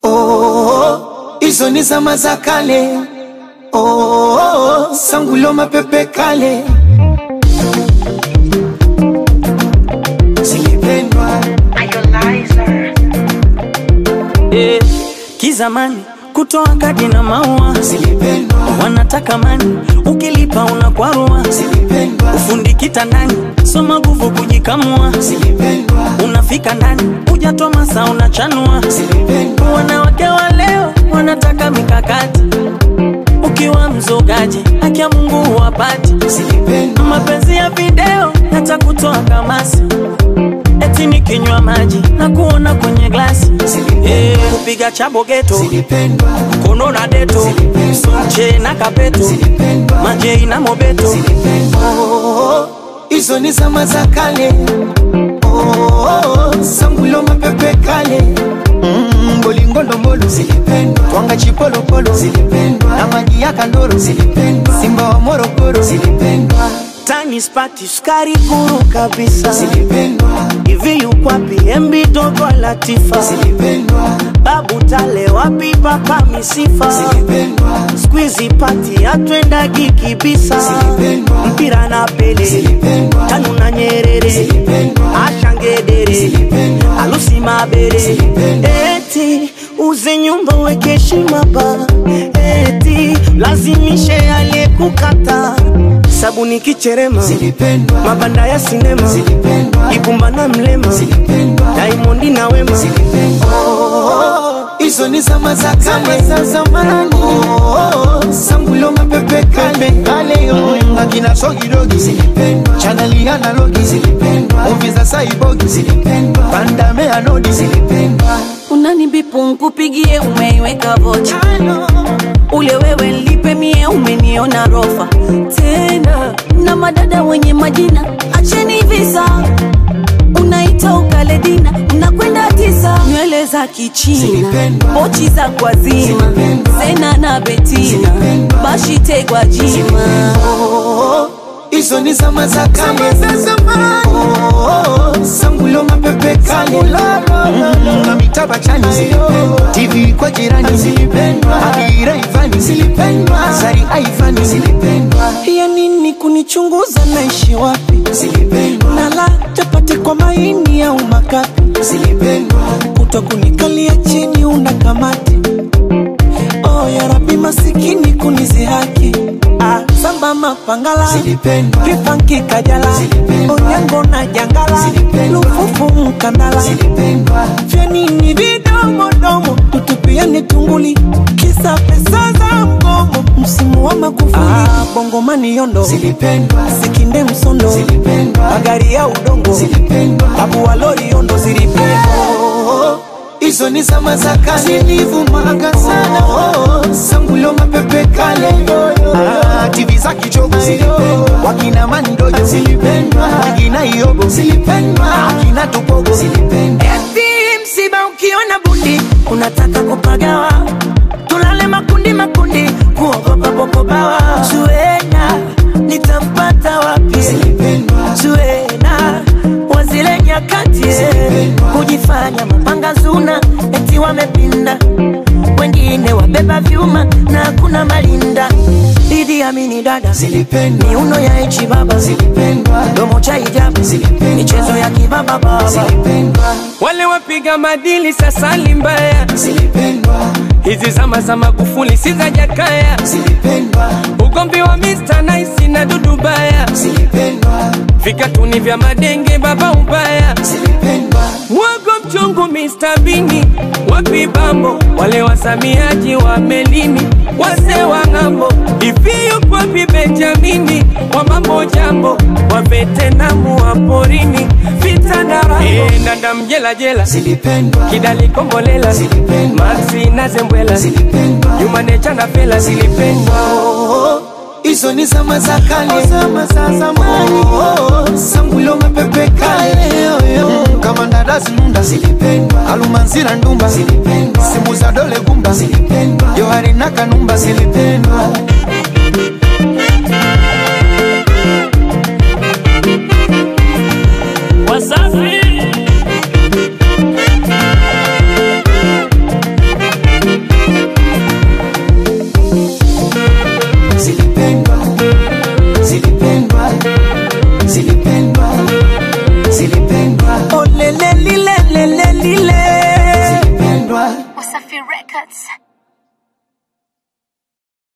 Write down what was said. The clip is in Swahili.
Oh, hizo ni zama za kale. Oh, sangulo mapepe kale zilipendwa Eh, kizamani kutoa kadi na maua zilipendwa wanataka mani, ukilipa unakwarua. zilipendwa Ufundi kitandani, soma nguvu kujikamua. zilipendwa Unafika ndani, hujatoa masaa unachanua. zilipendwa Wanawake wa leo wanataka mikakati, ukiwa mzogaji haki ya Mungu huwapati. zilipendwa Mapenzi ya video yatakutoa kamasi, eti nikinywa maji na kuona kwenye glasi. Eh, kupiga chabo geto zilipendwa kono na deto che na kapeto zilipendwa majei na mobeto Oh, hizo ni zama za kale. Oh, sangulo mapepe kale. Mm, bolingo ndombolo zilipendwa, twanga chipolopolo zilipendwa, na maji ya kandoro zilipendwa, simba wa Morogoro zilipendwa, tani spati sukari kuru kabisa zilipendwa, hivi yukwapi embi dogo latifa zilipendwa, babu tale wapi papa misifa zilipendwa, skwizi pati atwendagi kibisa Zilipendwa. mpira na pele zilipendwa, tanu na nyerere Zilipendwa. ashangedere Zilipendwa. alusi mabere Zilipendwa. eti uze nyumba weke heshima ba eti lazimishe aliyekukata sabuni kicherema zilipendwa, mabanda ya sinema zilipendwa, ibumba na mlema zilipendwa. daimondi na wema Oh, hizo ni zama za kale za zamani. Oh, sangulo mapepe kale kale yo akina sogidogi zilipendwa, chaneli analogi zilipendwa, movie za saibogi zilipendwa, pandame anodi zilipendwa. unanibipu nkupigie umeiweka vocha ule wewe lipe mie umeniona rofa tena na madada wenye majina acheni visa unaita ukaledina unakwenda tisa nywele za kichina Zilipendwa. pochi za kwazima Zilipendwa. sena na betina Zilipendwa. bashitegwa jima Oh, hizo ni zama za kale za zamani. Oh, sangulo mapepe kale Mm, na mitaba chani zilipendwa, TV kwa jirani zilipendwa, Adira Ivani zilipendwa, Zari Aivani zilipendwa, ya nini kunichunguza naishi wapi zilipendwa, nala chapati kwa maini au makapi zilipendwa, kuto kunikalia chini una kamati oh, ya rabi masikini kunizihaki ah, samba mapangala zilipendwa, vipanki kajala Zilipendwa. onyango na jangala Zilipendwa. lufufu mkandala zilipendwa, vyanini vidomodomo tutupiani tunguli kisa pesa za mgomo msimu wa makufuli ah, bongomani yondo zilipendwa, sikinde msondo zilipendwa, magari ya udongo zilipendwa. babu wa lori yondo zilipendwa Oh, hizo ni zama za kale zilivumaga sana oh, sangulo mapepe kale ah, TV za kichogo zilipendwa, wakina mandojo zilipendwa, wakina iobo zilipendwa, akina tupogo zilipendwa, Eti msiba ukiona bundi unataka kupagawa, tulale makundi makundi, kuogopa popobawa. Zuena nitampata wapi? zilipendwa, Zuena wazile nyakati Zilipendwa. kujifanya mapanga zuna, eti wamepinda, wengine wabeba vyuma na hakuna malinda. Idi Amini dada zilipendwa, miuno ya echi baba zilipendwa, domo cha hijabu Zilipendwa. michezo ya kibaba baba zilipendwa, wale wapiga madili sasa ni mbaya. zilipendwa, Hizi zama za Magufuli si za Jakaya, zilipendwa, ugomvi wa Mr. Nice na Dudu Baya, zilipendwa, vikatuni vya madenge baba ubaya, zilipendwa, wago mchungu Mr. Bini, wapi bambo wale wasamiaji wa melini, wase wa ng'ambo, hivi yuko wapi Benjamini wa mambo jambo, wa Vetenamu wa porini, vita na rambo, e, nanda mjela jela zilipendwa, kidali kombolela Zilipendwa. maxi na zembwela zilipendwa. yumanecha na fela zilipendwa Oh, hizo ni zama za kale, zama za zamani. Oh, sangulo mapepe kale, Mm, kama ndada zinunda zilipendwa, alumanzira ndumba zilipendwa, simu za dole gumba zilipendwa, johari na kanumba zilipendwa. Wasafi Wasafi Records.